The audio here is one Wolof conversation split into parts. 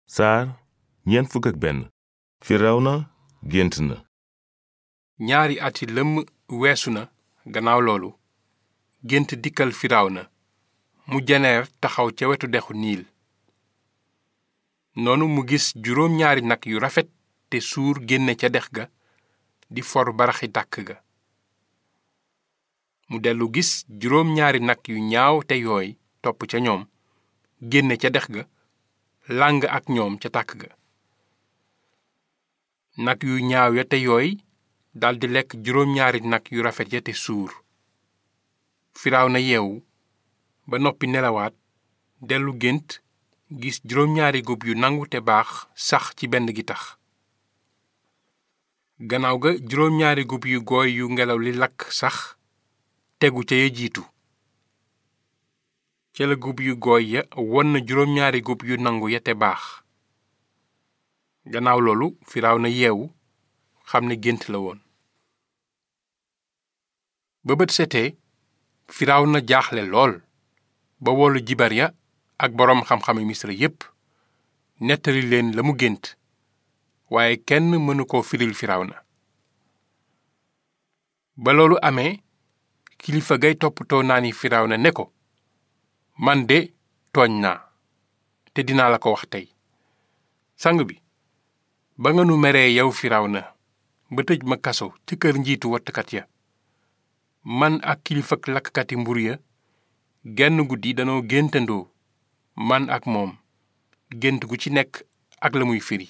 saar ñeent fukk ak benn firawna gént na ñaari ati lëmm weesu na gannaaw loolu gént dikkal firawna mu jeneer taxaw ca wetu dexu niil noonu mu gis juróom ñaari nag yu rafet te suur génne ca dex ga di for baraxi tàkk ga mu dellu gis juróom ñaari nag yu ñaaw te yooy topp ca ñoom génne ca dex ga làng ak ñoom ca tàkk ga nag yu ñaaw ya te yooy daldi lekk juróom ñaari nag yu rafet ya te suur Firawna yeewu ba noppi nelawaat dellu gént gis juróom ñaari gub yu nangu te baax sax ci benn gi tax gannaaw ga juróom ñaari gub yu gooy yu ngelaw li lakk sax tegu ca ya jiitu ca la gub yu gooy ya won na juróom ñaari gub yu nangu ya te baax gannaaw loolu Firawna yeewu xam ne gént la woon ba bët setee Firawna jaaxle lool ba woolu jibar ya ak boroom xam-xami Misra yépp nettali leen la mu gént waaye kenn mënu koo firil Firawna ba loolu amee kilifa gay toppatoo naani Firawna ne ko man de tooñ naa te dinaa la ko wax tey sang bi ba nga nu meree yow Firawna ba tëj ma kaso ci kër njiitu wattkat ya man ak kilifak lakkati mbur ya genn guddi danoo géntandoo man ak moom gént gu ci nekk ak la muy firi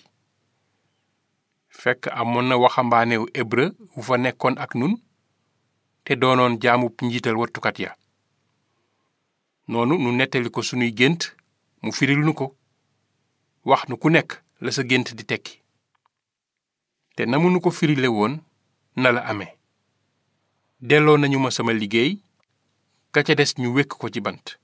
fekk amoon na waxambaanewu hébreu wu fa nekkoon ak nun te doonoon jaamub njiital wattukat ya noonu nu nettali ko sunuy gént mu firil nu ko wax nu ku nekk la sa gént di tekki te na mu nu ko firile woon na la amee delloo nañu ma sama liggéey ka ca des ñu wékk ko ci bant